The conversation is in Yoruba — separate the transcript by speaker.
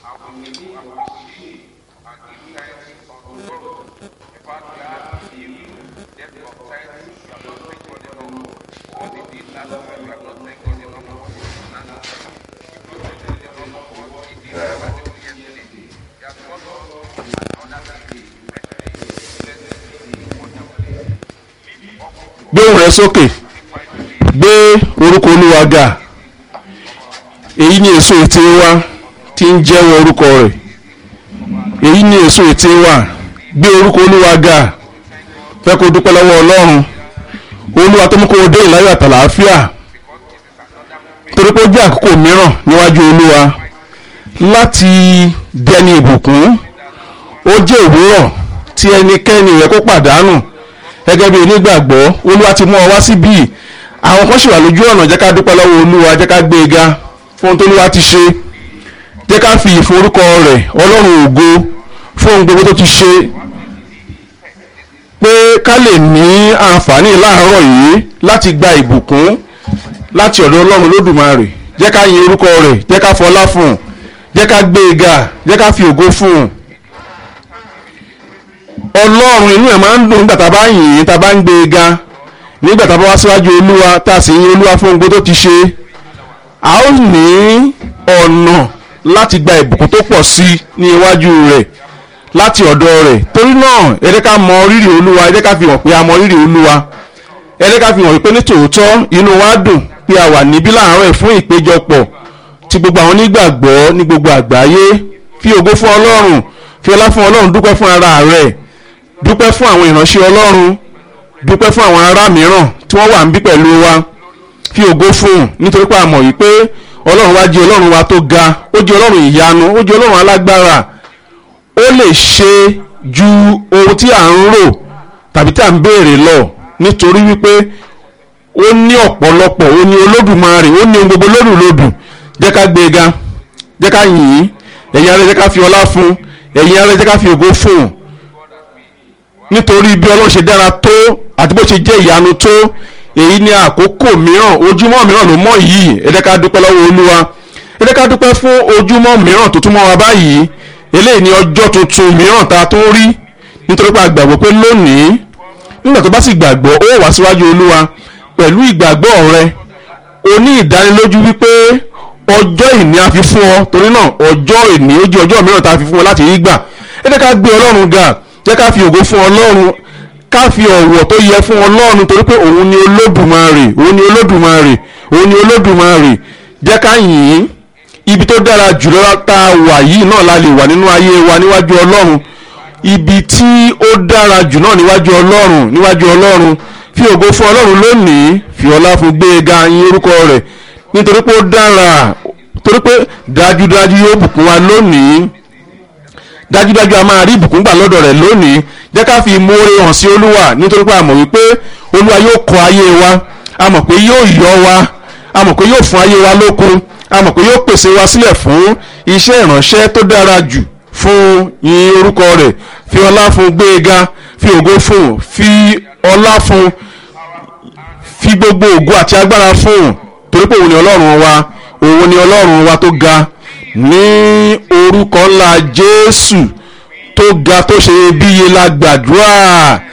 Speaker 1: gbé ohùn rẹ sókè gbé orúkọ olúwa ga èyí ni èso ètè wa tí ń jẹ́wọ́ orúkọ rẹ̀ èyí ni èso ètè wa gbé orúkọ olúwa ga fẹ́ kó dúpẹ́ lọ́wọ́ ọlọ́run olúwa tó mú kó o dé ìláyọ̀ àtàlàáfíà torí pé ó jẹ́ àkókò mìíràn níwájú olúwa láti dẹni ìbùkún ó jẹ́ òwúrọ̀ tí ẹnikẹ́ni rẹ̀ kó pàdánù gẹ́gẹ́ bí onígbàgbọ́ olúwa ti mú ọ wá síbí àwọn kan ṣì wà lójú ọ̀nà jẹ́ ká dúpẹ́ lọ́wọ́ olúwa jẹ́ ká gbé e ga fún ohun tó olúwa ti ṣe jẹ́ ká fi ìforúkọ rẹ̀ ọlọ́run ògo fún ohun gbogbo tó ti ṣe pé ká lè ní àǹfààní láàárọ̀ yìí láti gba ìbùkún láti ọ̀dọ̀ ọlọ́run lódùmarè jẹ́ ká yin orúkọ rẹ̀ jẹ́ ká fọlá fún un jẹ́ ká gbé e ga jẹ́ ká fi ògo fún un ọlọ́run inú ẹ̀ máa ń dùn nígbà tá a bá yìn ín tá a bá ń gbé e ga nígbà tá a bá wá síwájú olúwa tá a sì yin olúwa fún gbogbo tó ti ṣe a ó ní ọ̀nà láti gba ìbùkún tó pọ̀ sí ní iwájú rẹ̀ láti ọ̀dọ̀ rẹ̀ torí náà ẹ jẹ́ ká mọ rírì olúwa ẹ jẹ́ ká fi hàn pé a mọ rírì olúwa ẹ jẹ́ ká fi hàn pé ní tòótọ́ inú wa dùn pé a wà níbí láàárọ̀ ẹ̀ fún ìpéjọpọ̀ ti gbogbo àwọn onígbàgbọ́ ní gbogbo àgbáyé fi ògo fún ọlọ́run fi ọlá fún ọlọ́run dúpẹ́ fún ara rẹ̀ dúpẹ́ fún àwọn ìránṣẹ́ ọlọ́run dúpẹ́ fún àwọn ará mìíràn tí wọ́n wà níbí pẹ̀lú wa fi ògo fún un nítorí pé a mọ̀ yìí pé ọlọ́run wa jẹ́ ọlọ́run wa tó ga ó jẹ́ ọlọ́run ìyanu ó jẹ́ ọlọ́run alágbára ó lè ṣe ju ohun tí à ń rò tàbí tí à ń béèrè lọ nítorí wípé ó ní ọ̀pọ̀lọpọ̀ ó ní olódùmarè ó ní ohun gbogbo lódùlódù jẹ́ ká gbé e ga jẹ́ ká yìn ín ẹ̀yin ará jẹ́ ká fi ọlá fún ẹ̀yin ará jẹ́ ká fi ògo fún un nítorí bí ọlọ́run ṣe dára tó àti bó ṣe jẹ́ ìyanu tó èyí ní àkókò mìíràn ojúmọ́ mìíràn ló mọ́ yìí ẹ jẹ́ ká dúpẹ́ lọ́wọ́ olúwa ẹ jẹ́ ká dúpẹ́ fún ojúmọ́ mìíràn tó tún mọ́ wa báyìí eléyìí ní ọjọ́ tuntun mìíràn tá a tó rí nítorí pé a gbàgbọ́ pé lónìí nígbà tó bá sì gbàgbọ́ ó wà síwájú olúwa pẹ̀lú ìgbàgbọ́ rẹ o ní ìdánilójú wípé ọjọ́ ìní a fi fún ọ torí náà ọjọ́ ìní ó jẹ́ ọjọ́ mìíràn tá a fi fún ọ láti rí gbà ẹ jẹ́ ká gbé ọlọ́run ga jẹ́ ká fi ògo fún ọlọ́run ká fi ọ̀wọ̀ tó yẹ fún ọlọ́run torí pé òun ni olódùmarè òun ni olódùmarè òun ni olódùmarè jẹ́ ká yìn ín ibi tó dára jùlọ tá a wà yìí náà la lè wà nínú ayé wa níwájú ọlọ́run ibi tí ó dára jù náà níwájú ọlọ́run níwájú ọlọ́run fi ògo fún ọlọ́run lónìí fi ọlá fún gbé e ga yìn orúkọ rẹ̀ nítorí pé ó dára torí pé dájúdájú yóò bùkún wa lónìí dájúdájú a máa rí ìbùkún gbà lọ́dọ̀ rẹ̀ lónìí jẹ́ ká fi ìmoore hàn sí olúwa nítorí pé a mọ̀ wípé olúwa yóò kọ́ ayé wa a mọ̀ pé yóò yọ wa a mọ̀ pé yóò fún ayé wa lókun a mọ̀ pé yóò pèsè wa sílẹ̀ fún iṣẹ́ ìránṣẹ́ tó dára jù fún yìn orúkọ rẹ̀ fi ọlá fún gbéga fi ògo fún fi ọlá fún fi gbogbo ògo àti agbára fún torí pé òun ni ọlọ́run wa òun ni ọlọ́run wa tó ga ní orúkọ ńlá jésù tó ga tó ṣe iyebíye la gbàdúrà